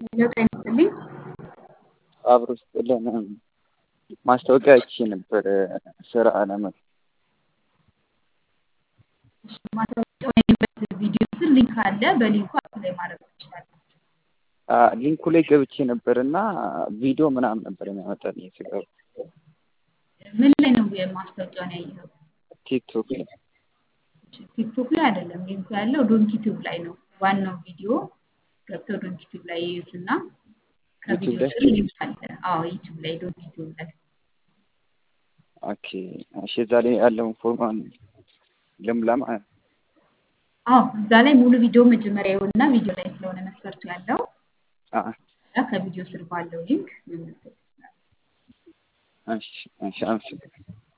ለውጥ አይመስልኝ አብሮ ስጥልን ማስታወቂያ አይቼ ነበር ስራ ለመ ማስታወቂያው ያየበት ቪዲዮ ስር ሊንክ አለ። በሊንኩ አፕላይ ማድረግ ትችላላችሁ። ሊንኩ ላይ ገብቼ ነበር እና ቪዲዮ ምናምን ነበር የሚያመጣልኝ ስገባ ምን ላይ ነው ማስታወቂያውን ያየኸው? ቲክቶክ ላይ ቲክቶክ ላይ አይደለም። ሊንኩ ያለው ዶንኪ ቲዩብ ላይ ነው። ዋናው ቪዲዮ ገብተው ዶንኪ ቲዩብ ላይ ይዩትና ከቪዲዮ ላይ? ስር ሊንክ አለ። አዎ ዩቲዩብ ላይ ዶንኪ ቲዩብ ላይ ኦኬ እሺ እዛ ላይ ያለውን ፎርማን ልምላ ማለት ነው። አዎ እዛ ላይ ሙሉ ቪዲዮ መጀመሪያ ይሆንና ቪዲዮ ላይ ስለሆነ መስፈርቱ ያለው አዎ ከዛ ከቪዲዮ ስር ባለው ሊንክ መመልከት ይችላል። እሺ እሺ አመሰግናለሁ